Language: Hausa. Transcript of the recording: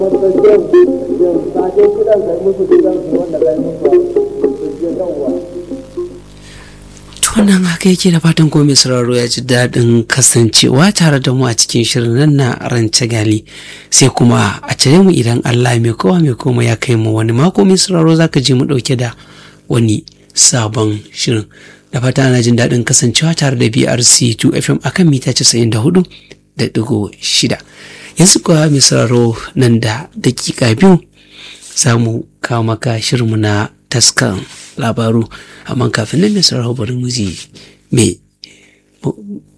wannan haka yake da fatan ko mai sauraro ya ji daɗin kasancewa tare da mu a cikin shirin nan na rance gali sai kuma a cire mu idan Allah mai kowa mai koma ya kai mu wani mako mai sauraro zaka ji mu ɗauke da wani sabon shirin da fata ana jin daɗin kasancewa tare da BRC 2 FM akan mita 94 da ɗigo shida yanzu kuwa mai sauraro nan da dakika biyu za mu kawo maka shirinmu na taskan labaru amma kafin nan mai sauraro bari mu ji me